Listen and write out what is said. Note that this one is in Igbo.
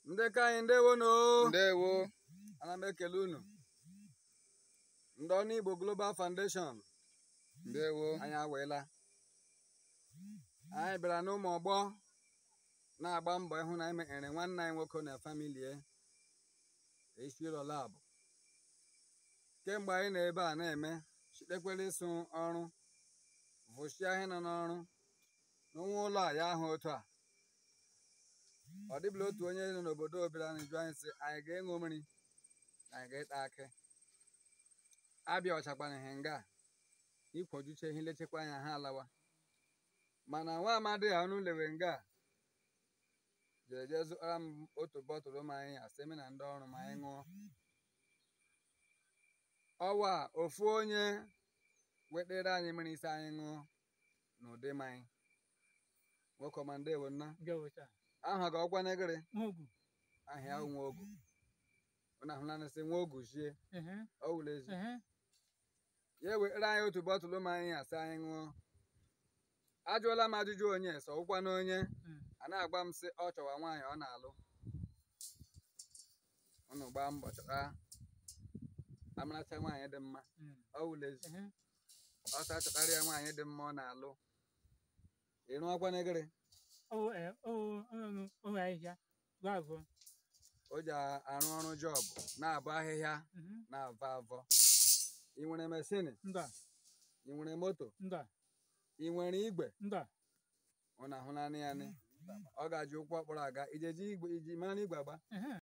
ndị ka anyị ndewonu ndewo ana m ekele unu ndị ọrụ igbo global foundation ndewo anyị aweela anyị bịara n'ụmụ ọgbọ na-agba mbọ ịhụ na anyị mekere nwanne anyị nwoke na familie eshiro lab kemgbe anyị nọ ebe a na-eme chitekwere ịsụ ọrụ vụchie ihe nọ n'ọrụ n'onwe ụlọ a ya ahụ otu a ọ dịbụla otu onye nọ n'obodo obere anyị jụ anyị sị anyị ga-ịṅụ mmiri na anyị ga-ịta akị abịa ọchakwana ihe nga ikwojuche ihe lechekwa anya ha alawa mana nwa amadi a ọnụ lewe nga a jere jee zụtara m otu bọtụlụ mmanya asị m na ndị ọrụ ma anyị ṅụọ ọwa ofu onye wetere anyị mmiri isi anyị ṅụọ n'ụdị mmanya nwoke ọma ndewo nna Gawata. aha ga ọkwa negịrị Mugu. ahịa ahụ nwa ogu ọ na-ahụla nsị nwa ogu shie Ehe. ọ wụrụ ezi Ehe. ya ewetara anyị otu bọtụlụ mmanya asị anyị ṅụọ ajụọla m ajụjụ onye sọ ụkwa na onye Mm. a na-agba m sị ọ chọwa nwaanyị ọ na-alụ unu gbaa mbọ chọta amaracha nwaanyị dị mma Mm. ọ wụrụ ezi Ehe. ọsọ chọtara ya nwaanyị dị mma ọ na-alụ ịrụ ọkwa negịrị Oh, eh, oh, oh, oh, ahịhịa. Bravo. o ji arụ ọrụ jọbụ na-abụ ahịhịa Mhm. na-avọ avọ ị nwere mesini Mba. ị nwere moto Mba. ị nwere igwe Mba. ọ na-ahụ naanị ya nị ọ ga-ji ụkwụ ọkpọrọ aga ijeji igwe iji mara igwe agba Ehe.